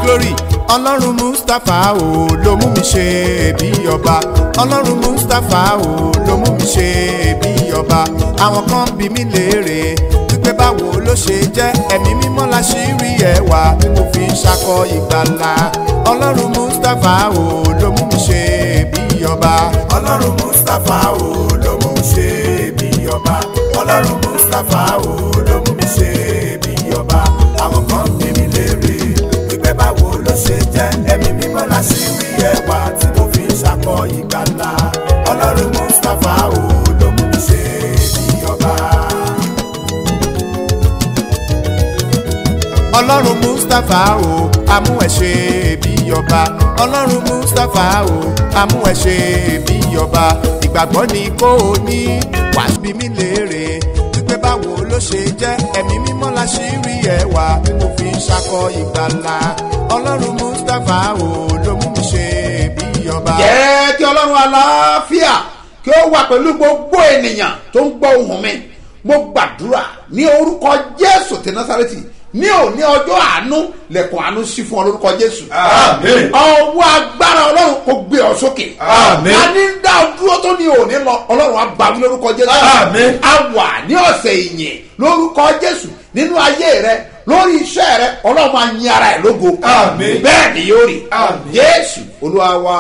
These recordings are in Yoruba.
glory ọlọ́run mustapha o ló mú mi ṣe bí ọba ọlọ́run mustapha o ló mú mi ṣe bí ọba àwọn kan bí mi léèrè wípé báwo ló ṣe jẹ́ ẹ̀mí mímọ́ la ṣì rí ẹwà tí mo fi ń ṣakọ ìgbàlà ọlọ́run mustapha o ló mú mi ṣe bí ọba ọlọ́run mustapha o ló mú mi ṣe bí ọba ọlọ́run mustapha o ló mú mi ṣe bí ọba àwọn kan bí mi léèrè wípé báwo ló ṣe jẹ́ ẹ̀mí mímọ́ la ṣì rí ẹwà tí mo fi ń ṣakọ ìgbàlà ọlọ́run mustapha o ló mú mi ṣe bí ọba. ọlọ́run mustapha o amú ẹ ṣe bí ọba ọlọ́run mustapha o amú ẹ ṣe bí ọba ìgbàgbọ́ ni kò ní wàá bí mi léèrè wípé báwo ló ṣe jẹ́ ẹ̀mí mímọ́ la ṣì rí ẹwà tí mo fi ń ṣakọ ìgbàlà ọlọ́run mustapha o ló mú mi ṣe bí ọba. jẹ́ kí ọlọ́run aláfíà kí ó wà pẹ̀lú gbogbo ènìyàn tó ń gbọ́ ohùn mi mo gbàdúrà ní orúkọ jésù ti násàrẹ́tì ní òní ọjọ́ àánú lẹ̀kùn àánú sí fún ọ lórúkọ jésù. Àmín. ọwọ́ agbára ọlọ́run kò gbé ọ sókè. Àmín. a ní ń dá ọ dúró tó ní òní lọ ọlọ́run á bá wí lórúkọ jésù. Àmín. a wà ní ọ̀sẹ̀ ìyìn lórúkọ jésù nínú ayé rẹ lórí iṣẹ́ rẹ ọlọ́run máa yin ara ẹ̀ lógo. Àmín. bẹ́ẹ̀ ni yóò rí. Àmín. jésù olúwa wa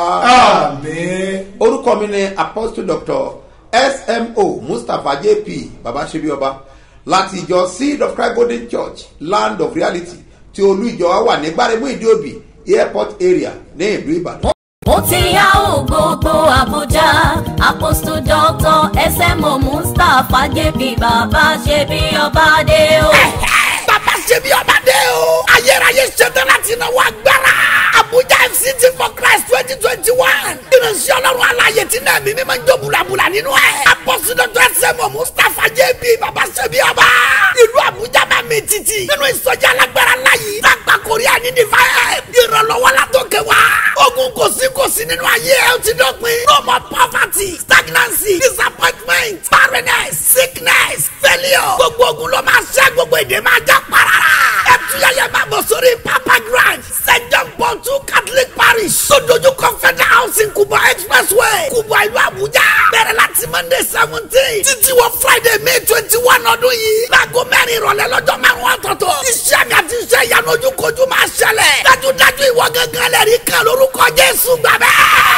Àmín. orúkọ mi ni apostle doctor smo mustapha jp babasebioba láti ìjọ seed of christ golden church land of reality tí olú ìjọ wa wà ní gbáremú ìdíòbí airport area ní ìlú ìbàdàn. ó ti yá ò gbogbo àbújá apostle doctor smo mustapha jp bàbá ṣe bí ọba dé o. bàbá ṣe bí ọba dé o. ayérayé ṣetán láti náwó agbára. abuja fct for christ twenty twenty one. ìrìnsẹ̀ ọlọ́run aláyè tí náà mímí máa ń jó bulabula nínú ẹ̀. apọ́sí dọ́tọ̀ ẹsẹ̀mọ̀ mustapha jb bàbá ṣe bí ọba. ìlú abuja máa mi títì. nínú ìsọjí alágbára láyé. lágbà korea ní divine. ìrànlọ́wọ́ látòkè wá. ogun kò sí kò sí nínú ayé ẹ̀ ó ti dọ̀pin. no more poverty stagnancy disappointment barrenness sickness failure. gbogbo ogun ló máa ṣẹ́ gbogbo èdè máa já parara. ẹtúyẹyẹ máa bọ̀ sórí papa grand st john paul two catholic parish. sódójú confederal housing kubwa expressway kubwa ìlú abuja. bẹ̀rẹ̀ láti monday seventeen títí wọ friday may twenty one ọdún yìí. láago mẹ́rin ìrọ̀lẹ́ lọ́jọ́ márùn-ún ọ̀tọ̀ọ̀tọ̀. iṣẹ́ mi àti iṣẹ́ ìyanu ojúkojú máa ṣẹlẹ̀. dájúdájú ìwọ gángan lẹ́rìí kan lórúkọ jésù gbàgbẹ́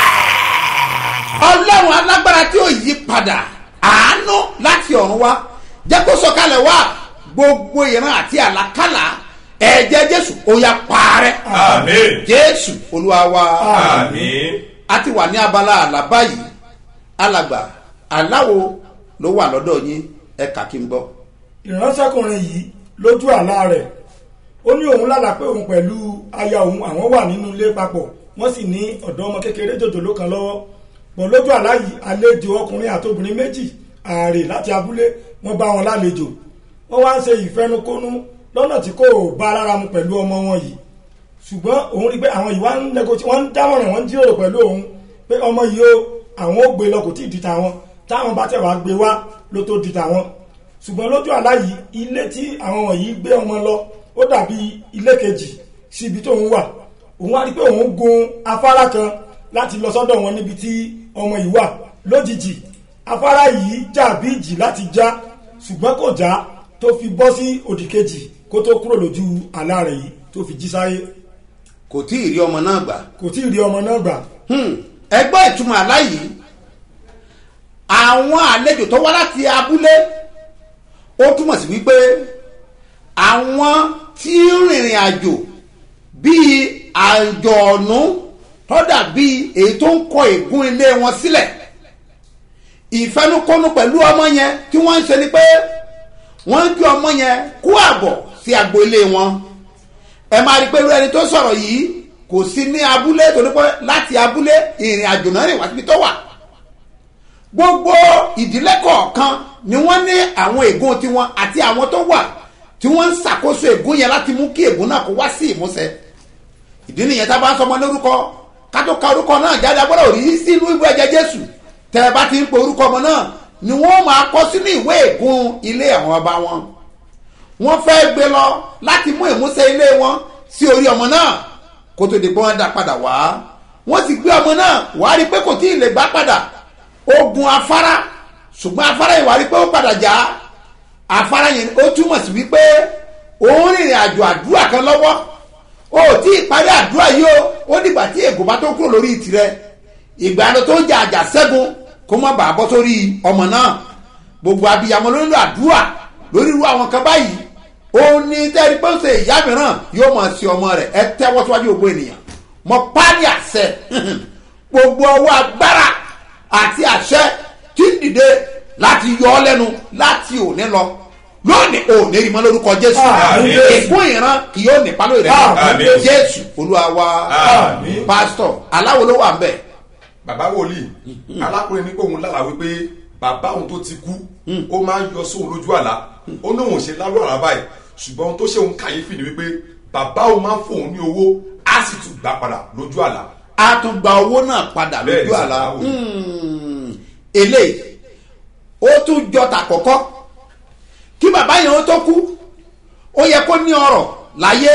ọlọ́run alágbára tí ó yí padà àánú láti ọ̀run wá jẹ́ kó sọ̀kalẹ̀ wá gbogbo ìran àti àlákàlà ẹ̀jẹ̀ jésù ó yá parẹ́. Àmín. jésù olúwa wa. Àmín. a ti wà ní abala àlá báyìí alàgbà aláwo ló wà lọ́dọ̀ yín ẹ̀ka kí n gbọ́. ìránṣẹ́kùnrin yìí lójú àlá rẹ̀ ó ní òun lálàá pé òun pẹ̀lú aya òun àwọn wà nínú ilé papọ̀ wọ́n sì ní ọ̀dọ́ ọmọ kékeré jòjòló kan lọ́wọ́ pọ̀ lójú àlá yìí àlejò ọkùnrin àti obìnrin méjì ààrẹ láti abúlé wọ́n bá wọn lálejò wọ́n wá ń ṣe ìfẹnukónú lọ́nà tí kò bá lára mu pẹ̀lú ọmọ wọn yìí ṣùgbọ́n òun rí i pé àwọn yìí wá ń nẹgọtì wọ́n ń dámọ̀ràn wọ́n ń jíròrò pẹ̀lú òun pé ọmọ yìí ó àwọn ó gbé lọ kò tí ì di tàwọn táwọn bá tẹ̀ wá gbé wá ló tó di tàwọn ṣùgbọ́n lójú àlá yìí ilé tí àwọn wọ̀nyí gbé ọmọ lọ ó dàbí ilé kejì sí ibi tóun wà òun wá rí i pé òun gun afárá kan láti lọ sọ́dọ̀ wọn níbi tí ọmọ yìí wà lójijì afárá yìí jà bí ìjì láti já ṣùgbọ́n kò já tó fi bọ́ sí òdì kejì kó tó kúrò lójú àlá rẹ̀ yìí tó fi jí sáyé kò tí ì rí ọmọ náà gbà. kò tí ì rí ọmọ náà gbà Hmm, ẹ gbọ́ ìtumọ̀ àlá yìí àwọn àlejò tó wá láti abúlé ó túmọ̀ sí wípé àwọn tí ń rìnrìn àjò bíi àjọ̀ọ̀nù tọ́dà bíi èyí tó ń kọ ègún ilé wọn sílẹ̀ ìfẹnukọ́nu pẹ̀lú ọmọ yẹn tí wọ́n ń ṣe ni pé wọ́n ń gbé ọmọ yẹn kó àbọ̀ sí agbo ilé wọn ẹ máa rí i pé irú ẹni tó sọ̀rọ̀ yìí kò sí ní abúlé torí pé láti abúlé ìrìn àjò náà rìn wá síbi tó wà gbogbo ìdílé kọ̀ọ̀kan ni wọ́n ní àwọn ègún tiwọn àti àwọn tó wà tí wọ́n ń ṣàkóso ègún yẹn láti mú kí ègún náà kó wá sí ìmúṣẹ ìdí nìyẹn tá a bá ń sọmọ lórúkọ ká tó ka orúkọ náà jáde agbọ́dọ̀ rí sínú ìwé ẹ̀jẹ̀ jésù tẹ́ ẹ bá ti ń pe orúkọ ọmọ náà ni wọ́n máa kọ́ sínú ìwé ègún ilé àwọn ọba wọn wọ́n fẹ́ gbé lọ láti mú ìmúṣẹ ilé wọn sí orí ọmọ náà kó tó di pé wọ́n dá padà wá wọ́n sì gbé ọmọ náà wá rí i pé kò tí ì lè gbá padà ogun afárá ṣùgbọ́n afárá yìí wá rí i pé ó padà já afárá yẹn ó túmọ̀ sí wípé òun rìnrìn àjò àdúrà kan lọ́wọ́ ó tí ì parí àdúrà yìí ó ó dìgbà tí ègò bá tó kúrò lórí tirẹ̀ ìgbà ló tó jà àjà ṣẹ́gun kó má bàa bọ́ sórí ọmọ náà gbogbo abiyamọ ló nílò àdúrà lórí irú àwọn kan báyìí òun ní tẹ́rí pé ó ṣe ìyá mìíràn yóò máa ṣe ọmọ rẹ̀ ẹ tẹ́wọ́ síwájú gbogbo ènìyàn mọ páálí àṣẹ gbogbo ọwọ́ agbára àti àṣẹ tí ń dìde láti yọ ọ lẹ́nu láti òní lọ lónìí òní rí mọ́ lórúkọ jésù Àmín. ìfún ìran kì yóò nípa lórí rẹ̀ Àmín. jésù olúwa wa Àmín. pásítọ̀ aláwo ló wà ń bẹ̀ bàbá wòlíì alákùnrin ní pé òun lálàá wípé bàbá òun tó ti kú ó máa ń yọ sóun lójú àlá ó ní òun ṣe lálọ́ àlá báyìí ṣùgbọ́n ohun tó ṣe òun kàyéfì ni wípé bàbá òun máa ń fóun ní owó á sì tún gbà padà lójú àlá a tún gba owó náà padà Bẹ́ẹ̀ ni lójú àlá sàláwò. Hmm, eléyìí ó tún jọta kọ̀kọ́ kí bàbá yẹn ó tó kú ó yẹ kó ní ọrọ̀ láyé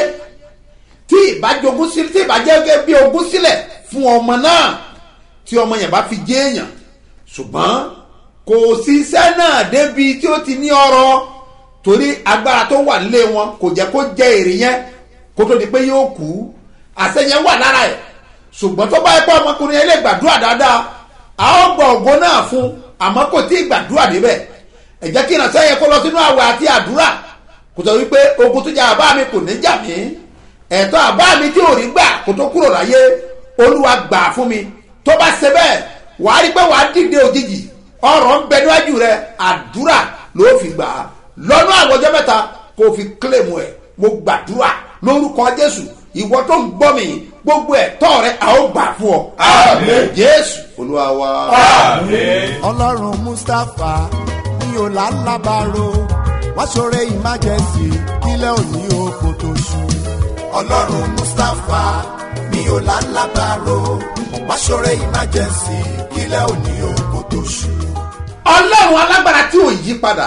tí ìbájogún sílẹ̀ tí ìbájẹ́ bí ogún sílẹ̀ fún ọmọ náà tí ọmọ yẹn bá fi jẹ́ èèyàn ṣùgbọ́n kò sí iṣẹ́ náà débi tí ó ti ní ọrọ̀ torí agbára tó wà nílé wọn kò jẹ́ kó jẹ èrè yẹn kó tó di pé yóò kú àṣẹ yẹn wà lára ẹ̀ ṣùgbọ́n tó bá yẹ pé ọmọkùnrin yẹn lè gbàdúrà dáadáa a ó gbọ́ ògo náà fún àmọ́ kò tí ì gbàdúrà débẹ̀ ẹ jẹ́ kí ìrànṣẹ́ yẹn kó lọ sínú àwẹ̀ àti àdúrà kò sọ wípé ogun tó jà àbá mi kò ní jà mí ẹ̀tọ́ àbá mi tí ò rí gbà kó tó kúrò láyé olúwa gbà fún mi tó bá ṣe bẹ́ẹ̀ wàá rí pé wàá dìde òjijì ọ̀rọ̀ ń bẹ níwájú rẹ àdúrà ló fi gbà á lọ́nà àwọn ọjọ́ mẹ́ta kó o fi kílèmù ẹ̀ mo gbàdúrà lórúkọ jésù ìwọ tó ń gbọ́ mi gbogbo ẹ̀tọ́ rẹ a ó gbà fún ọ. Àmín. jésù olúwa wa. àmín ọlọ́run mustapha ní ọ̀làlábàárò wá ṣoore emergency kílẹ̀ òní oko tó ṣú. ọlọ́run mustapha ní ọ̀làlábàárò wá ṣoore emergency kílẹ̀ òní oko tó ṣú. ọlọ́run alágbára tí ò yí padà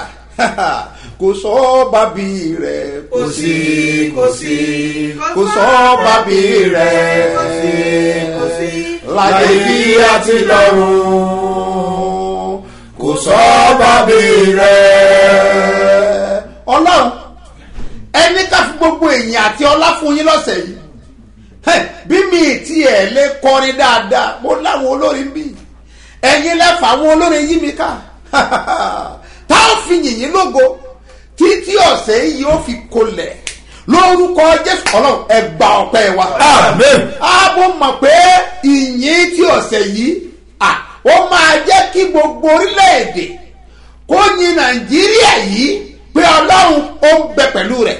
kò sọ bàbí rẹ̀ kò sí kò sí kò sọ bàbí rẹ̀ kò sí kò sí láyé bí àti lọ́run kò sọ bàbí rẹ̀. ọlọ́run ẹni ká fi gbogbo èèyàn àti ọlá fún yín lọ́sẹ̀ yìí Hẹ̀, bí mi ti ẹ̀ lè kọrin dáadáa mo láwọn olórin bí ẹ̀yin lẹ́fà àwọn olórin yí mi ká tá a fi yìnyín lógo títí ọ̀sẹ̀ yìí ó fi kolẹ̀ lórúkọ jésù ọlọ́run ẹgbà ọ̀pẹ wa. Àmín. ààbò mọ̀ pé ìyìn tí ọ̀sẹ̀ yìí à, ó máa jẹ́ kí gbogbo orílẹ̀-èdè kó yin nàìjíríà yìí pé ọlọ́run ó ń bẹ pẹ̀lú rẹ̀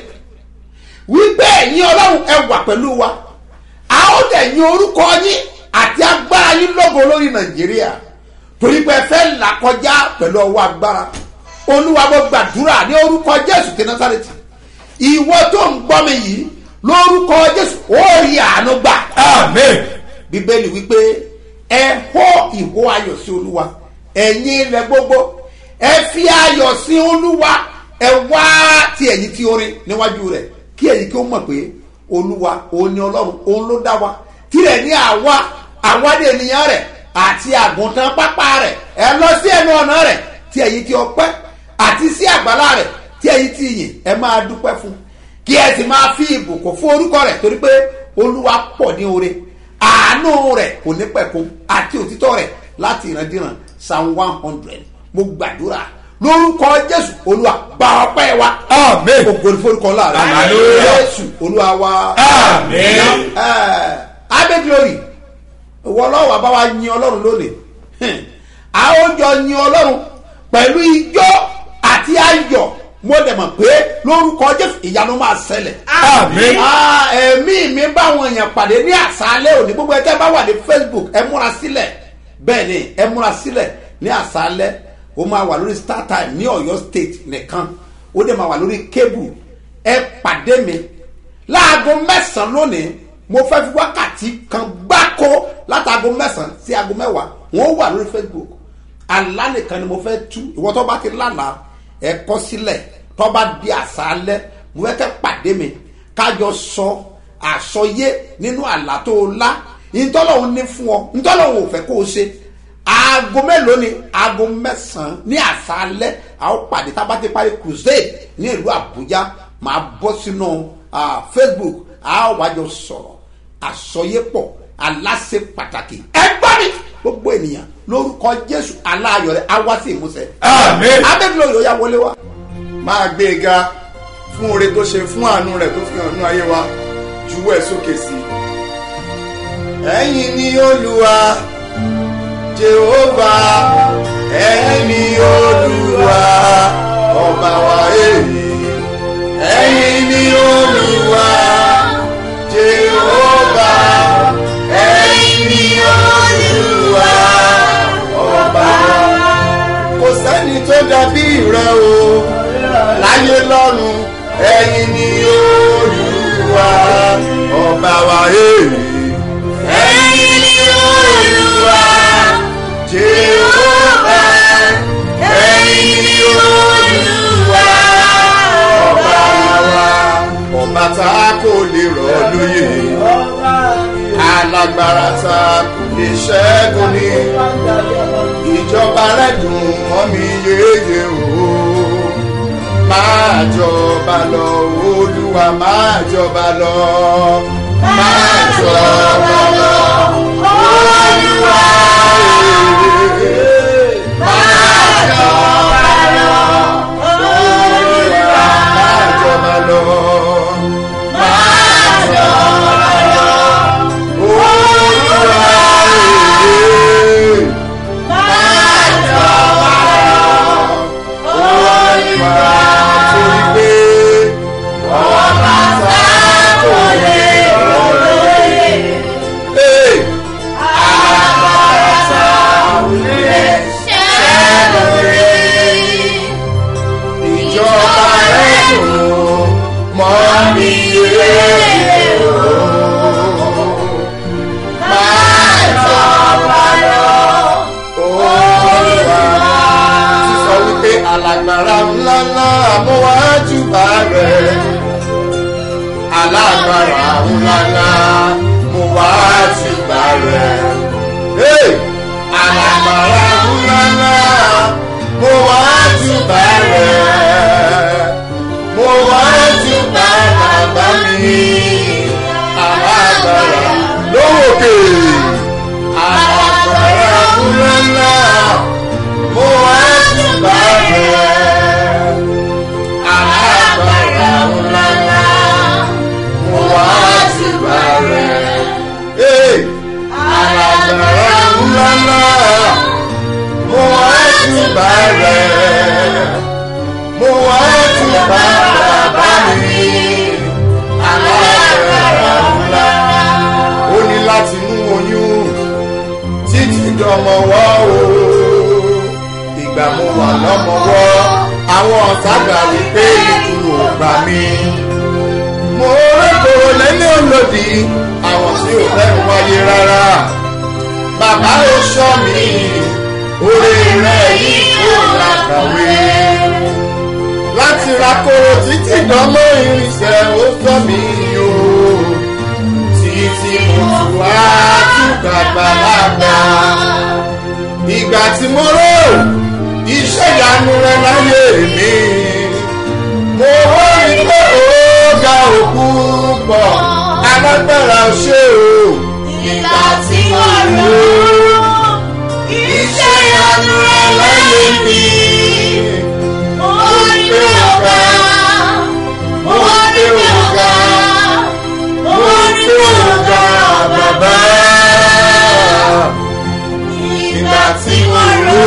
wípé ẹ̀yin ọlọ́run ẹ wà pẹ̀lú wa a ó dẹ̀ yin orúkọ yín àti agbára yín lógo lórí nàìjíríà torí pé ẹ fẹ́ là kọjá pẹ̀lú ọwọ́ agbára olúwa mo gbàdúrà ní orúkọ jésù ti násàrètì ìwọ tó ń gbọ́ mi yìí lórúkọ jésù ó rí àánú gbà àmín bíbélì wípé ẹ hó ìhó ayọ̀ sí olúwa ẹ̀yin ilẹ̀ gbogbo ẹ fi ayọ̀ sí olúwa ẹ wá ti ẹ̀yìn tí orin níwájú rẹ̀ kí ẹ̀yin kí ó mọ̀ pé olúwa òun ni ọlọ́run òun ló dá wa tirẹ̀ ní àwa àwádìí ènìyàn rẹ̀ àti àgùntàn pápá rẹ̀ ẹ lọ sí ẹnu ọ̀nà rẹ̀ tí ẹ̀yin tí ọpẹ́ àti sí àgbàlá rẹ̀ tí ẹ̀yin tí yìn ẹ máa dúpẹ́ fún kí ẹ sì máa fi ìbùkún fún orúkọ rẹ̀ torí pé olúwa pọ̀ ní oore àánú rẹ̀ kò ní pẹ̀kun àti òtítọ́ rẹ̀ láti ìrandíran psalm one hundred mo gbàdúrà lórúkọ jésù olúwa gba ọpẹ́ wa Àmín. ògbóni forúkọ láàrin Hallelujah. jésù olúwa wa Àmín. abe glory ìwọ ọlọ́wọ́ bá wa yin ọlọ́run lónìí Hmm. a ó jọ yin ọlọ́run pẹ̀lú ijó àti ayọ̀ mo dẹ̀ mọ̀ pé lórúkọ jésù ìyanu máa ṣẹlẹ̀ Àmín. Ah, ẹ̀mí mi báwọn èèyàn pàdé ní àṣálẹ́ òní gbogbo ẹjẹ́ bá wà ní facebook ẹ múra sílẹ̀ bẹ́ẹ̀ ni ẹ múra sílẹ̀ ní àṣálẹ́ ó máa wà lórí star time ní ọ̀yọ́ state nìkan ó dẹ̀ máa wà lórí cable ẹ pàdé mi láago mẹ́sàn-án lónìí mo fẹ́ fi wákàtí kan gbáko látàgo mẹ́sàn-án sí aago mẹ́wàá wọ́n wà lórí facebook àlá nìkan ni mo fẹ́ tú ìwọ tó bá ti lánàá ẹ kọ́ sílẹ̀ tó bá di àṣálẹ́ mo fẹ́ kẹ́ pàdé mi kájọ sọ àsọyé nínú àlá tó o lá ntọ́lọ́hún ní fún ọ ntọ́lọ́hún ò fẹ́ kó o ṣe aago mélòó ni aago mẹ́sàn-án ní àṣálẹ́ a ó pàdé tábàtí parí crusade ní ìlú àbújá máa bọ́ sínú ah, facebook a ó wájọ sọ̀rọ̀ àsọyépọ̀ aláṣẹ pàtàkì ẹ gbọ́ mi gbogbo ènìyàn lórúkọ jésù aláàyọ̀ rẹ̀ á wá sí ìmúṣẹ. Àmín. abẹ́bílẹ̀ yóò yá wọlé wa. máa gbé e ga fún oore tó ṣe fún àánú rẹ̀ tó fi hàn nínú ayé wa juwọ́ ẹ̀ sókè sí i. ẹ̀yin ni olúwa jehova ẹ̀yin ni olúwa ọba wa èyí ẹ̀yin ni olúwa jehova ẹ̀yin ni olúwa ọba wa kò sẹ́ni tó dàbí rẹ o láyé lọ́run ẹ̀yin ni olúwa ọba wa èyí. ẹ̀yin ni olúwa jehova ẹ̀yin ni olúwa ọba wa ọba tá a kò lè rọ̀ lóyè alágbára tá a kò lè ṣẹ́gun ní ìjọba rẹ̀ dùn mọ́ mi yéye o máa jọba lọ olúwa máa jọba lọ máa jọba lọ olúwa máa jọba lọ olúwa máa jọba lọ máa jọba lọ olúwa. sísọ wípé alágbára ńlá ńlá àmúwájú bá rẹ̀ alágbára ńlá ńlá àmúwájú bá rẹ̀ Hey! alágbára ńlá ńlá àmúwájú bá rẹ̀ mo wájú bá bàbá mi alágbára lówókè alágbára ńlá ńlá mo wá júbà rẹ̀ alágbára ńláńlá mo wá júbà rẹ̀ ee alágbára ńláńlá mo wá júbà rẹ̀ mo wá júbà bàbá mi alágbára ńlá ó ní láti mú oyún títí dọmọwọ́ o ìgbà mo wà lọ́mọwọ́ àwọn ọ̀tá gbà wípé ikú ò gbà mí. mo rékòrò lẹ́ni olòdì àwọn tí ò fẹ́ wáyé rárá. bàbá ó sọ mí orí rẹ̀ yìí kò làkàwé. láti ra koro títí dánmọ́ irinṣẹ́ ó sọ mí o títí mo tù wá túkà gbàlagbà ìgbà tí mo rò iṣẹ́ ìyanu rẹ láyé mi mo wá rí pé ó ga òkú pọ̀ alágbára ṣe o Ìgbà tí mo rò iṣẹ́ ìyanu rẹ̀ láyé mi, mo rí pé ọ̀gá, mo rí pé ọ̀gá, mo rí pé ọ̀gá bàbá. ìgbà tí mo rò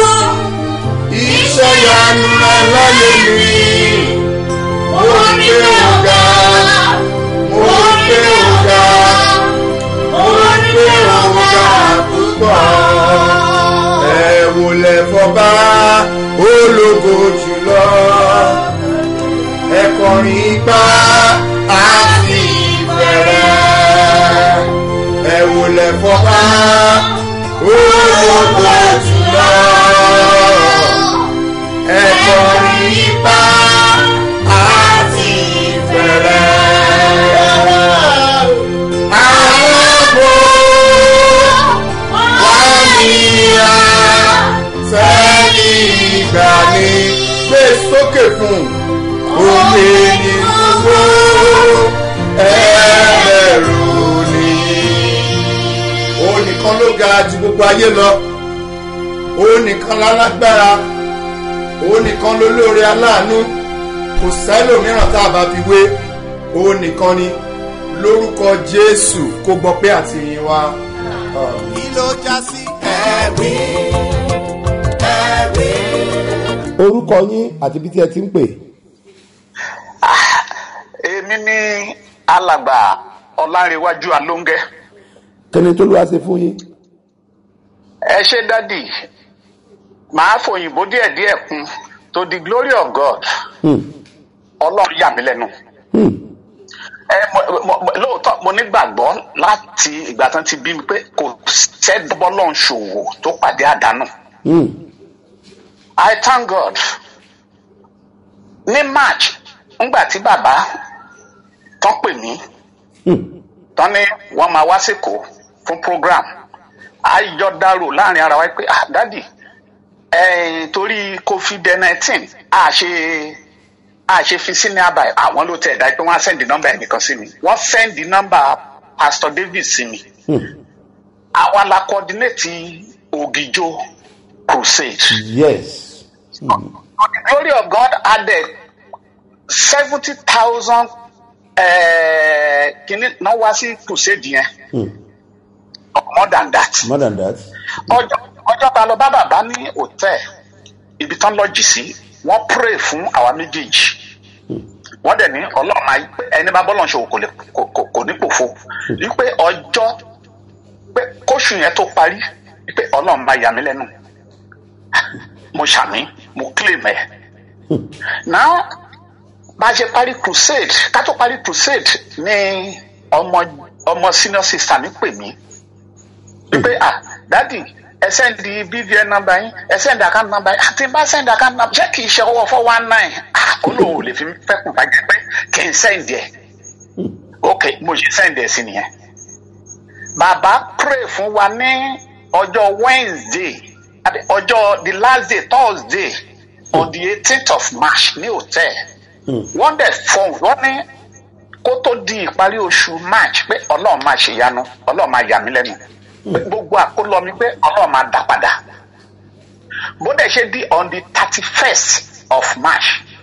iṣẹ́ ìyanu rẹ láyé mi Mo rí pé ọ̀gá, mo rí pé ó ga mo rí pé ọ̀gá púpọ̀. ẹ wòlẹ̀ fọba ológo jùlọ ẹ kọrin ipá àti ìbẹ̀rẹ̀ ẹ wòlẹ̀ fọba ológo jùlọ ẹ kọrin ipá àti ìbẹ̀rẹ̀ ìgbàanì gbé sókè fún omi ní gbogbo ẹlẹ́rù ni. òun nìkan ló ga ju gbogbo ayé lọ òun nìkan lálágbára òun nìkan lólóore aláàánú kò sẹ́lòmíràn tá a bá fi wé òun nìkan ni lórúkọ jésù kó gbọ́ pé àtìyìn wa. Àmín. kí ló já sí ẹ̀rí ẹ̀rí. orúkọ yín àti bí tí ẹ ti ń pè. èmi ní alàgbà ọlárẹwájú alóńgẹ kíni tó ló wá ṣe fún yín. ẹ ṣe dádì màá fòyìnbó díẹdíẹ kún to the glory of god Hmm. ọlọrun yà mí lẹnu Hmm. ẹ mo- mo- mo- lóòótọ́ mo nígbàgbọ́ láti ìgbà tán ti bí mi pé kò sẹ́dọ́bọ́lọ́n ṣòwò tó pàdé àdánù Hmm. i thank god ní march ńgbà tí bàbá tán pè mí Hmm. tán ní wọn máa wá sèkó fún program ayọdàrò láàrin ara wa pé ah dadi ẹ̀ẹ́n torí covid nineteen a ṣe a ṣe fi sí ní àbá àwọn ló tẹ̀ dá pé wọ́n á sẹ́ndì nọ́mbà ẹnìkan sí mi wọ́n sẹ́ndì nọ́mbà pastor david sí mi Hmm. àwa la coordinate ògìjó crusade yes. to the glory of god added seventy thousand kìíní náà wá sí crusade yẹn Hmm. more than that. more than that. ọjọ́ ọjọ́ ta lọ bá bàbá ní hòtẹ́ẹ̀ ibi tán lọ́jì sí wọ́n pray fún àwa méjèèjì wọ́n dẹ̀ ní ọlọ́run máa pé ẹni bá bọ́lọ̀ ṣòwò kò lè kò kò- kò ní pòfo wípé ọjọ́ pé kóṣù yẹn tó parí wípé ọlọ́run máa yà mí lẹ́nu mo ṣàmì mo claim ẹ̀ now bá a ṣe parí crusade ká tó parí crusade ní ọmọ ọmọ senior sister mi pè mí wípé ah dadi ẹ sẹ́ndì bvn number yín ẹ sẹ́ndì account number yín àti bá sẹ́ndì account number ṣé kì í ṣe owó four one nine ah olóhùn ò lè fi fẹ́kùn bá jẹ́ pé kì í sẹ́ndì ẹ̀ ok mo ṣe sẹ́ndì ẹ̀ sí nìyẹn bàbá pray fún wa ní ọjọ́ wednesday àbí ọjọ́ the last day thursday on the eighteenth of march ní hotel wọ́n dẹ̀ fọ́n wọ́n ní kó tó di ìparí oṣù march pé ọlọ́run máa ṣèyanu ọlọ́run máa yà mí lẹ́nu pé gbogbo àkólọ mi pé ọlọ́run máa dà padà bó dẹ̀ ṣe di on the thirty first of march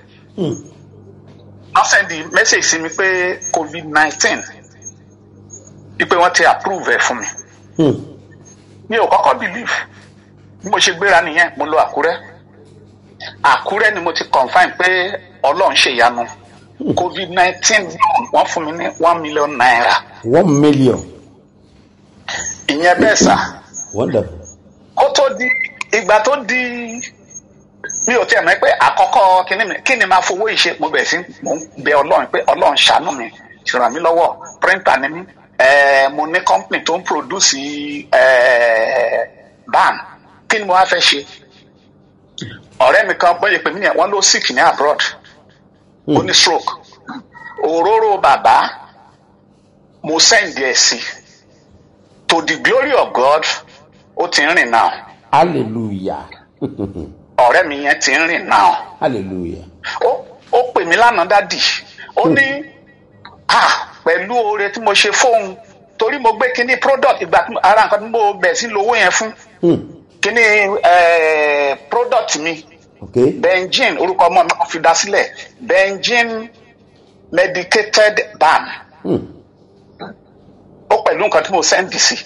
wọ́n sẹ́ndì message sí mi pé covid nineteen wípé wọ́n ti approve ẹ̀ fún mi Hmm. mi ò kọ́kọ́ believe bí mo ṣe gbéra nìyẹn mo lọ àkúrẹ́ àkúrẹ́ ni mo ti confine pé ọlọ́run ṣèyanu covid nineteen wọ́n fún mi ní one million naira one million. ìyẹn bẹ́ẹ̀ sà wonderful. kó tó di ìgbà tó di mi ò tiẹ̀ mọ̀ pé àkọ́kọ́ kíní mi kí ni máa fowó ìṣe mo bẹ̀rẹ̀ sí mo ń bẹ ọlọ́run pé ọlọ́run ṣàánú mi ṣèràn mí lọ́wọ́ printer ni mí ẹ̀ẹ́ mo ní company tó ń produce ẹ̀ẹ́ ban kí ni mo wá fẹ́ ṣe ọ̀rẹ́ mi kan bọ́yẹ̀ pé mí ni wọ́n ló sick ní abroad ó ní stroke òróró bàbá mo send ẹ̀ sí to the glory of God ó ti ń rìn náà hallelujah. ọ̀rẹ́ mi yẹn ti ń rìn náà hallelujah. ó ó pè mí lánàá dádì ó ní ah pẹ̀lú oore tí mo ṣe fóun torí mo gbé kíní product ìgbà tí mo- ara nǹkan tí mo bẹ̀ sí lówó yẹn fún Hmm. kíní eh, product mi okay. benjin orúkọ ọmọ mi kò fi dá sílẹ̀ benjin medicated balm Hmm. ó pẹ̀lú nǹkan tí mo sẹ́ndì sí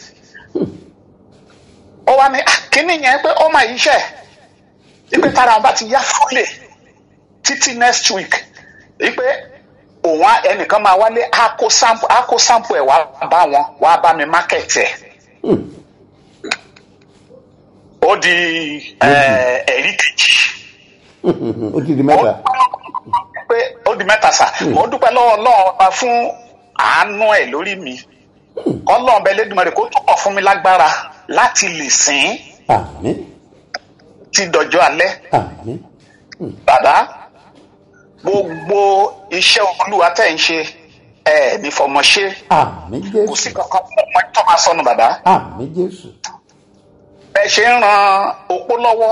ó wá ní "Ah, kíní yẹn pé ó máa yíṣẹ́ ipe tára wọn bá ti yá fúlẹ̀ títí next week ipe òun á- ẹnìkan máa wálé á kó sample á kó sample ẹ̀ wá bá wọn wá bá mi market ẹ̀ ó di eh, ẹ̀rí kejì ó ti di mẹ́ta. pé ó di mẹ́ta sà mo dúpẹ́ lọ́wọ́ ọlọ́run ọba fún àánú ẹ̀ lórí mi ọlọ́run bẹ lẹ́dùnmọ́ kó túbọ̀ fún mi lágbára láti lè sìn àmín. tí dọjọ́ alẹ́ àmín. bàbá gbogbo iṣẹ́ olúwa tẹ̀ ń ṣe ẹ̀ ní fọmọ ṣe àmín kò sí jésù. kankan fún ọmọ tó máa sọnù bàbá àmín jésù. ẹ ṣe ń ran opó lọ́wọ́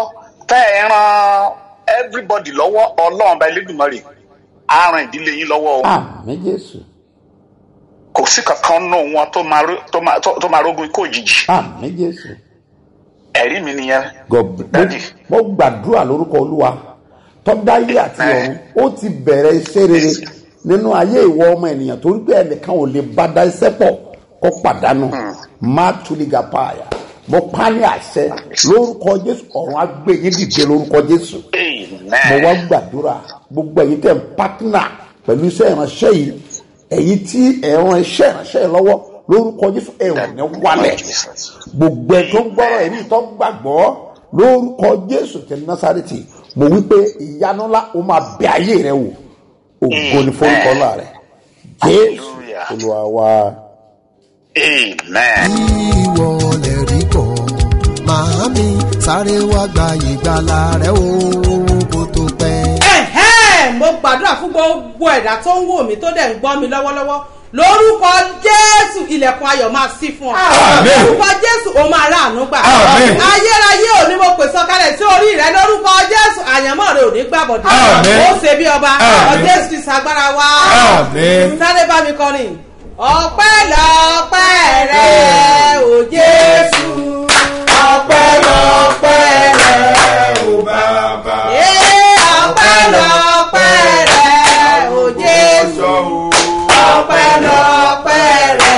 tẹ́ ẹ ran everybody lọ́wọ́ ọlọ́run ọba elédùnmọ́rè á ran ìdílé yín lọ́wọ́ o àmì jésù kò sí kankan nù wọn tó máa ró- tó máa- tó- tó máa rógun ikú òjijì àmì jésù. ẹ̀rí mi nìyẹn God- Daddy. mo mo gbàdúrà lórúkọ olúwa tọ́dáyé àti ọ̀run ó ti bẹ̀rẹ̀ iṣẹ́ rere nínú ayé ìwọ ọmọ ènìyàn torí pé ẹnìkan ò lè bá dá iṣẹ́ pọ̀ kó pàdánù má tuliga paaya mo pa ní àṣẹ lórúkọ jésù ọ̀run á gbé yín dìde lórúkọ jésù mo wá amen gbàdúrà gbogbo ẹ̀yin tẹ̀ ń pátínà pẹ̀lú iṣẹ́ ìránṣẹ́ yìí ẹ̀yin tí ẹ̀ràn iṣẹ́ ìránṣẹ́ yìí lọ́wọ́ lórúkọ jésù ẹ̀rọ ní wálẹ̀ gbogbo ẹ̀ tó ń gbọ́rọ̀ ẹ̀mí tó gbàgbọ́ lórúkọ jésù ti násàrètì mo wí pé ìyanu ńlá ó máa bẹ ayé rẹ wò ògo ni forúkọ ńlá rẹ jésù Hallelujah. olúwa wa. amen. ìwọ lè rí kọ́ màámi sáré wá gba ìgbàlà rẹ o kó tó pẹ́. ẹ̀hẹ́ mo gbàdúrà fún gbogbo ẹ̀dá tó ń wò mí tó dẹ̀ ń gbọ́ mi lọ́wọ́lọ́wọ́ lórúkọ jésù ilẹ̀kùn ayọ̀ máa ṣí fún ọ lórúkọ jésù o máa rà àánú gbà ayérayé ò ní mo pè sọkalẹ̀ sí orí rẹ lórúkọ jésù àyànmọ́ rẹ ò ní gbàbọ̀dé ó ṣe bí ọba ọjọ́ ti ṣàgbára wa sáré bá mi kọrin ọpẹ́ lọ́pẹ́ rẹ ò jésù ọpẹ́ lọ́pẹ́ rẹ ò bàbá ọpẹ́ lọ́pẹ́ rẹ ò jésù ọpẹ́ lọ́pẹ́ rẹ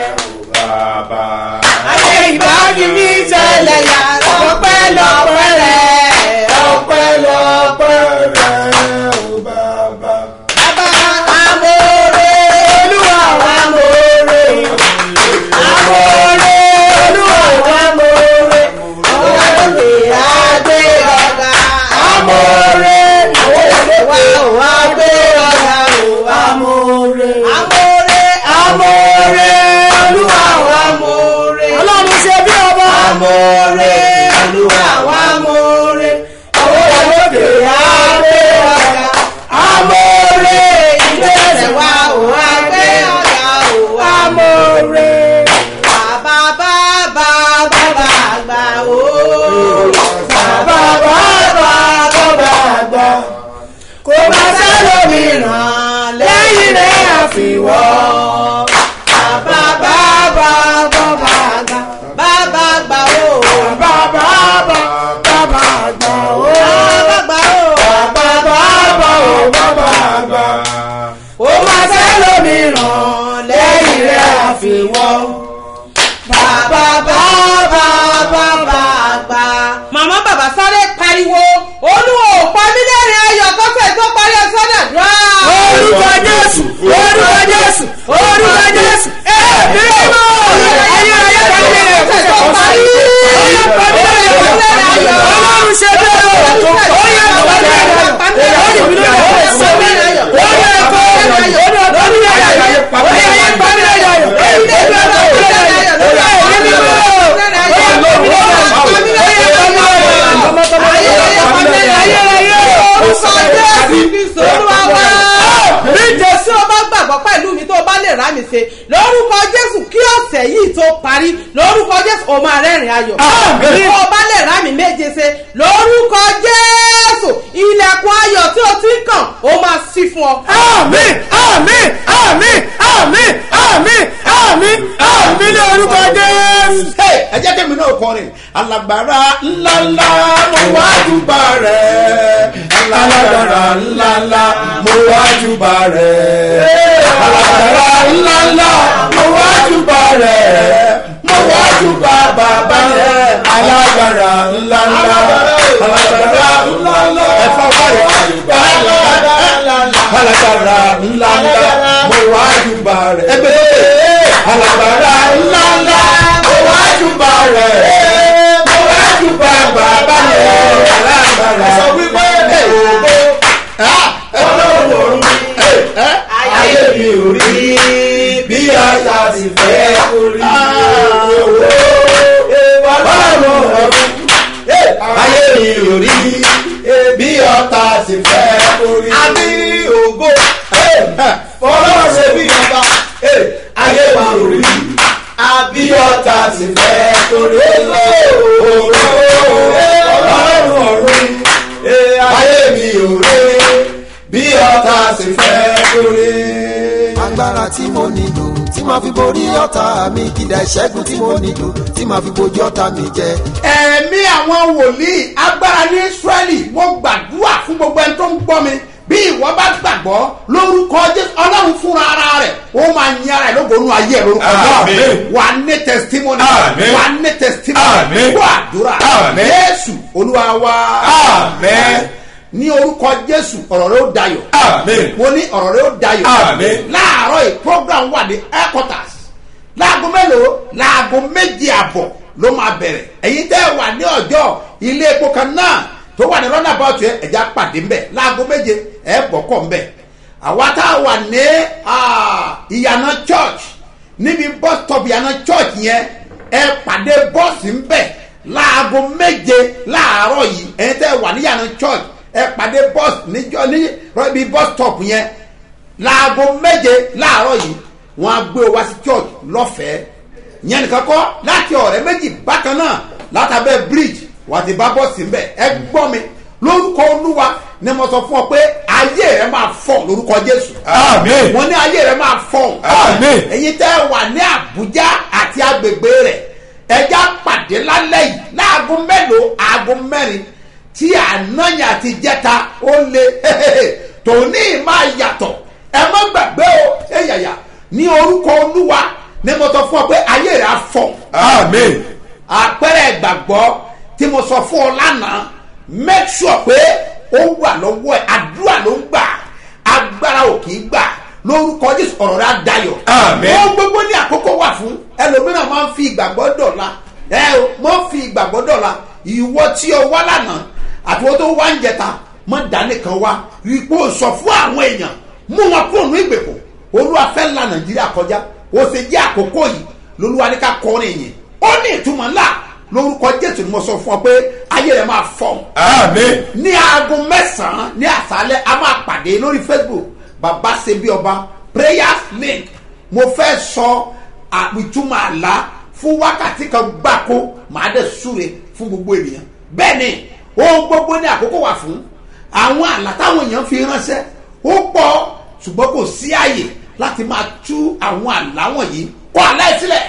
ayé ìbájú mi ṣẹlẹ̀ yàrá ọpẹ́ lọ́pẹ́ rẹ ọpẹ́ lọ́pẹ́ rẹ ò bàbá. bàbá amóore olúwa wa amóore amóore olúwa wa amóore ọ̀gá lókè àgbé ọ̀gá amóore olúwa wa gbé ọ̀gá amóore amóore amóore olúwa wa amóore ọlọ́run ṣe bí ọba amóore olúwa wa amóore ọ̀gá lókè àgbé ọ̀gá amóore ìgbésẹ̀ wa ò wá gbé ọ̀gá ò wá amóore bàbá bàbá bàbá àgbà o bàbá bàbá bàbá àgbà kò má sẹ́lómìíràn lẹ́yìn rẹ̀ àfiwọ́ bàbá bàbá bàbá àgbà bàbá àgbà o bàbá bàbá bàbá àgbà o bàbá àgbà o bàbá bàbá o bàbá àgbà kò má sẹ́lómìíràn lẹ́yìn rẹ̀ àfiwọ́ bàbá bàbá bàbá àgbà. màmá bàbá sáré pariwo olúwo pa mí lẹ́rìn ayọ̀ kọ́sẹ̀ tó parí ọ̀sán àdúrà. orúkọ jésù orúkọ jésù orúkọ jésù ẹ̀ẹ́dì mọ́ ayé ayé kọ́sẹ̀ kọ́sẹ̀ tó parí. oyè pa mí lẹ́rìn ayọ̀ ọlọ́run ṣe bẹ́ẹ̀ o oyè pa mí lẹ́rìn ayọ̀ pa mí lẹ́rìn ayọ̀ oyè pa mí lẹ́rìn ayọ̀ oyè pa mí lẹ́rìn ayọ̀ oyè pa mí lẹ́rìn ayọ̀ oyè pa mí lẹ́rìn ayọ̀ jésù ọba gbàgbọ́ pẹ̀lú mi tó o bá lè rà mí ṣe lórúkọ jésù kí ọ̀sẹ̀ yìí tó parí lórúkọ jésù o máa rẹ́rìn ayọ̀ bí o bá lè rà mí méje ṣe lórúkọ jésù ilẹ̀kùn ayọ̀ tí o ti ń kàn o máa ṣí fún ọ. àmín àmín àmín àmín àmín àmín àmín ní orúkọ jésù. Hey, ẹ jẹ́ kẹ́mi náà kọrin alágbára ńláńlá mo wá júbà rẹ̀ alágbára ńláńlá mo wá júbà rẹ̀ alágbára ńláńlá mo wá júbà rẹ̀ mo wá júbà bàbá rẹ̀ alágbára ńláńlá alágbára ńláńlá ẹ̀fọ́ wáyé alágbára alágbára ńláńlá mo wá júbà rẹ̀ ẹgbẹ́ lókè alágbára ńláńlá mo wá júbà rẹ̀ mo wá júbà bàbá rẹ̀ alágbára sọ wípé ògbó ọlọ́run ọ̀run ayé mi ò rí bí aya ti fẹ́ orí ọlọ́run ọ̀run ayé mi ò rí bí ọ̀tá ti fẹ́ orí. a ní ògo fọlọ́run ṣe bí ọba ayé wa ò rí àbí ọ̀tá ti fẹ́ torí òró ọlọ́run ọ̀run agbára tí mo nílò tí màá fi borí ọ̀tá mi kìdá ìṣẹ́gun tí mo nílò tí màá fi bojú ọ̀tá mi jẹ. ẹ̀mí àwọn wòlíì agbára ní israẹli mo gbàdúrà fún gbogbo ẹni tó ń gbọ́ mi bí ìwọ bá gbàgbọ́ lórúkọ jésù ọlọ́run fúnra ara rẹ̀ ó máa yin ara ẹ̀ lógonú ayé ẹ̀ lórúkọ Àmín. náà wà á ní testimony Àmín. wà á ní testimony Àmín. kó àdúrà Àmín. jésù olúwa wa Àmín. ní orúkọ jésù ọ̀rọ̀ rẹ̀ ó dayọ̀ Àmín. mo ní ọ̀rọ̀ rẹ̀ ó dayọ̀ Àmín. láàárọ̀ yìí program wà ní headquarters láago mélòó láago méje àbọ̀ ló máa bẹ̀rẹ̀ ẹ̀yin tẹ́ ẹ wà ní ọjọ́ ilé epo kan náà tó wà ní rọ́nà bọ́ọ̀tù ẹ̀ ẹ̀já pàdé ńbẹ̀ láago méje ẹ̀ bọ̀kọ̀ ńbẹ̀ àwa tá a wà ní ah, ìyànà church níbi bus stop ìyànà church yẹn ẹ pàdé bọ́ọ̀sì ńbẹ̀ láago méje láàárọ̀ yìí ẹ̀yin tẹ́ ẹ wà ní ìyànà church ẹ pàdé bọ́ọ̀sì níjọ́ ní ibi bus stop yẹn láago méje láàárọ̀ yìí wọ́n á gbé o wá sí church lọ́fẹ̀ẹ́ yẹn nìkan kọ́ láti ọ̀rẹ́ méjì bákan náà látàbẹ́ bridge wà á ti bá bọ́ọ̀sì ń bẹ̀ ẹ gbọ́ mi lórúkọ olúwa ni mo sọ fún ọ pé ayé rẹ máa fọ lórúkọ jésù Àmín. mo ní ayé rẹ máa fọ Àmín. ẹ̀yin tẹ́ ẹ wà ní àbújá àti agbègbè rẹ̀ ẹja pàdé lálẹ́ yìí láago mélòó aago mẹ́rin tí ànáyà àti jẹta ó lé tòní máa yàtọ̀ ẹ má gbàgbé o ẹ yàyà ní orúkọ olúwa ni mo sọ fún ọ pé ayé rẹ á fọ Àmín. àpẹẹrẹ ìgbàgbọ́ tí mo sọ fún ọ lánàá make sure pé ó wà lọ́wọ́ ẹ̀ àdúrà ló ń gbà agbára ò kì í gbà lórúkọ jésù ọ̀rọ̀ rẹ̀ á dayọ̀. Àmín. wọ́n gbogbo ní àkókò wà fún ẹlòmíràn máa ń fi ìgbàgbọ́ dọ̀la ẹ o máa ń fi ìgbàgbọ́ dọ̀la ìwọ tí o wá lánàá àti wọ́n tó wá ń jẹta mọ́ dánìkan wá rí i pé o sọ fún àwọn èèyàn mú wọn kúrò ní ìgbèkùn olúwa fẹ́ la nàìjíríà kọjá o sì jẹ́ àkókò yìí lolúwa ní ká kọrin yìí ó ní ìtumọ̀ ńlá lórúkọ jésù ni mo sọ fún ọ pé ayé rẹ máa fọ Àmín. ní aago mẹ́sàn-án ní àṣálẹ́ a máa pàdé lórí facebook baba sebi ọba prayers link mo fẹ́ sọ àpìtúmọ̀ àlá fún wákàtí kan gbáko màá dẹ̀ súre fún gbogbo ènìyàn bẹ́ẹ̀ ni ohun gbogbo ní àkókò wà fún àwọn àlá táwọn èèyàn fi ránṣẹ́ ó pọ̀ ṣùgbọ́n kò sí àyè láti máa tú àwọn àlá wọ̀nyí kọ́ aláìsílẹ̀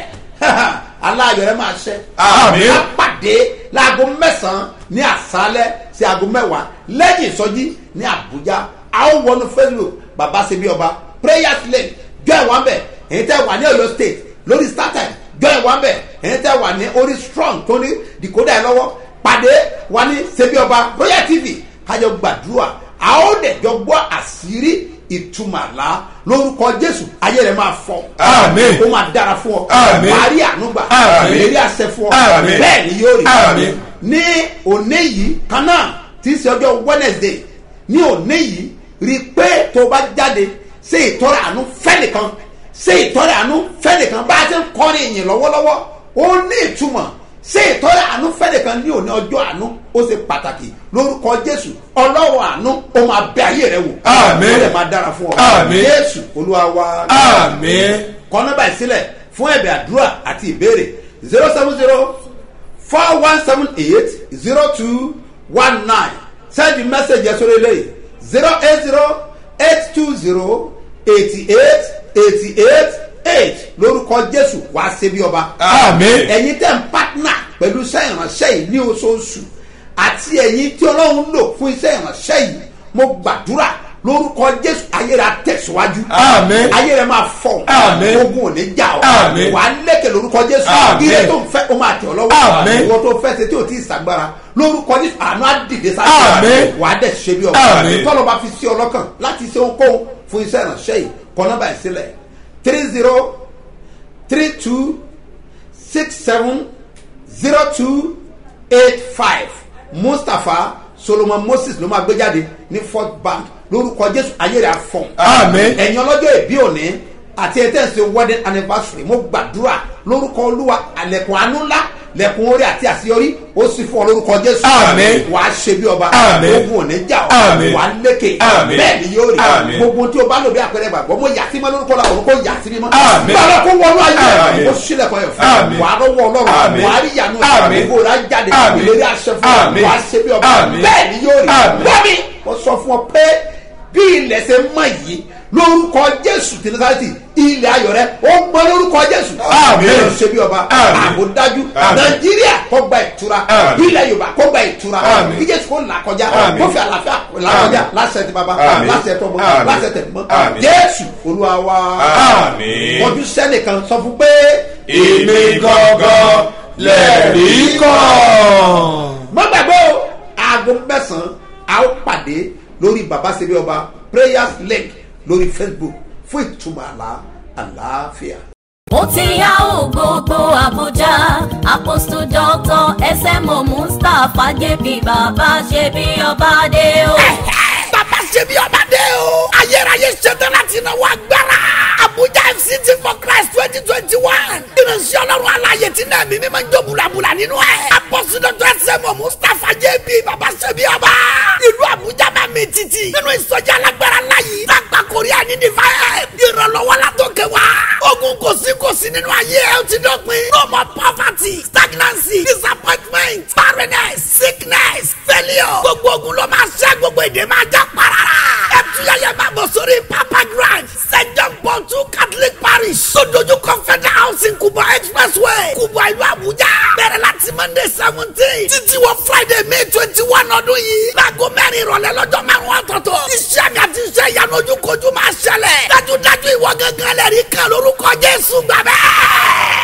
aláyọ̀ rẹ máa ṣẹ́ Àmín. a pàdé láago mẹ́sàn-án ní àṣálẹ́ sí aago mẹ́wàá lẹ́yìn ìsọjí ní àbújá a ó wọnú facebook bàbá ṣe bí ọba prayers lane jọ ẹ̀ wọ́n bẹ̀ èyí tẹ́ wà ní ọ̀yọ́ state lórí startime jọ ẹ̀ wọ́n bẹ̀ èyí tẹ́ wà ní orí strong tó ní decoder ẹ̀ lọ́wọ́ pàdé wà ní ṣe bí ọba royal tv kájọ gbàdúrà a ó dẹ̀ jọ gbọ́ àṣírí ìtumọ̀ àlá lórúkọ jésù ayé rẹ̀ máa fọ́ Àmín. ó máa dára fún ọ Àmín. wàá rí ànúgbà Àmín. ìlérí àṣẹ fún ọ Àmín. bẹ́ẹ̀ ni yóò rí Àmín. ní òní yìí kan náà tí í ṣe ọjọ́ wednesday ní òní yìí rí i pé tó o bá jáde ṣe ìtọ́rẹ àánú fẹ́nìkan ṣe ìtọ́rẹ àánú fẹ́nìkan bá a ti ń kọrin ìyìn lọ́wọ́lọ́wọ́ ó ní ìtumọ̀ ṣe ìtọ́rẹ àánú fẹ́nìkan ní òní ọjọ́ àánú ó ṣe pàtàkì lórúkọ jésù ọlọ́run àánú ó máa bẹ ayé rẹ wò Àmín. ó lè máa dára fún ọ Àmín. jésù olúwa wa Àmín. kọ́ nọ́mbà ìsílẹ̀ fún ẹ̀bẹ̀ àdúrà àti ìbéèrè zero seven zero four one seven eight zero two one nine send the message yẹn sórí eléyìí zero eight zero eight two zero eighty eight eighty eight eight lórúkọ jésù wàá ṣe bí ọba Àmín. ẹ̀yin tẹ̀ ń pátánà pẹ̀lú iṣẹ́ ìránṣẹ́ yìí ní oṣooṣù àti ẹ̀yin tí ọlọ́run lò fún iṣẹ́ ìránṣẹ́ yìí mo gbàdúrà lórúkọ jésù ayé rẹ tẹ̀síwájú Àmín. ayé rẹ máa fọ̀ Àmín. ogun ò ní jà ọ́ Àmín. wà á lékè lórúkọ jésù Àmín. ilé tó ń fẹ́ ó máa tẹ̀ ọ́ lọ́wọ́ Àmín. ìwọ tó fẹ́ ṣe tí ò tí ì sàgbára lórúkọ jésù àánú á dìde sáré Àmín. wà á dẹ̀ ṣe bí ọba Àmín. tọ́lọ́ bá fi sí ọ lọ́kàn láti ṣe ohunkóhun fún iṣẹ́ ìránṣẹ́ yìí kọ́ nọ́mbà ìsílẹ̀ three zero three two six seven zero two eight five mustapha solomon moses ló máa gbé jáde ní fort bank lórúkọ jésù ayé rẹ̀ afọ̀n. Àmín. ẹ̀yin ọlọ́jọ́ ìbí òní àti ẹ̀tẹ́ ṣe wedding anniversary mo gbàdúrà lórúkọ olúwa àlẹ̀kùn àánú ńlá lẹ̀kùn orí àti àṣeyọrí ó sì fún ọ lórúkọ jésù. Àmín. wàá ṣe bí ọba Àmín. ogun òní jà ọ́ Àmín. wàá lékè Àmín. bẹ́ẹ̀ ni yóò rí Àmín. gbogbo tí o bá lò bí àpẹẹrẹ gbàgbọ́ mo yà sí mọ́ lórúkọ làwọn kò yà sí mímọ́. Àmín. báwo kó wọnú ayé Àmín. mo sílẹ̀ kọ́ ẹ̀ fún Àmín. wàá rọ́wọ́ ọlọ́run Àmín. wàá rí ìyanu Àmín. ìgbò rà jáde Àmín. ìlérí àṣẹ fún ọ Àmín. wàá ṣe bí ọba Àmín. bẹ́ẹ̀ ni yóò rí Àmín. wọ́n mi mo sọ fún ọ pé bí ilẹ̀ ṣe mọ̀ yìí lórúkọ jésù tí nasarati ilẹ̀ ayọ̀ rẹ ó gbọ́ lórúkọ jésù Àmín. Ọlọ́run ṣe bí ọba Àmín. àbò dájú Àmín. nàìjíríà kó gba ìtura Àmín. ilẹ̀ yorùbá kó gba ìtura Àmín. kí jésù kó là kọjá Àmín. kó fi àlàáfíà là kọjá láṣẹ ti baba Àmín. láṣẹ tọmọ Àmín. láṣẹ tẹmọ Àmín. jésù olúwa wa Àmín. wọ́n tún sẹ́nìkan sọ fún pé èmi gangan lẹ́rìí kan. má gbàgbé o aago mẹ́sàn-án a ó pàdé lórí baba sebi ọba prayers link lórí facebook fún ìtumọ̀ àlá àlàáfíà. ó ti yá ò gbogbo àbújá apostle doctor smo mustapha jp bàbá ṣe bí ọba dé o. bàbá ṣe bí ọba dé o. ayérayé ṣetán láti náwó agbára. abuja fct for christ twenty twenty one. ìránṣẹ́ ọlọ́run aláyè tí náà mímí máa ń jó bulabula nínú ẹ̀. apọ́sí dr sẹ́mu mustapha jb bàbá ṣe bí ọba. ìlú abuja máa mi títì. nínú ìsọjí alágbára láyé. lágbà korea ní divine. ìrànlọ́wọ́ la tó kẹ wá. ogun kò sí kò sí nínú ayé ẹ ó ti dọ́pin. no more poverty stagnancy disappointment barrenness sickness failure. gbogbo ogun ló máa ṣẹ́ gbogbo èdè máa já parara. ẹ tún yẹyẹ máa bọ̀ sórí papa grand st john paul two catholic parish. sódójú confederal housing kubwa expressway kubwa ìlú abuja. bẹ̀rẹ̀ láti monday seventeen títí wọ friday may twenty one ọdún yìí. láago mẹ́rin ìrọ̀lẹ́ lọ́jọ́ márùn-ún ọ̀tọ̀ọ̀tọ̀. iṣẹ́ mi àti iṣẹ́ ìyanu ojúkojú máa ṣẹlẹ̀. dájúdájú ìwọ gángan lẹ́rìí kan lórúkọ jésù gbàgbẹ́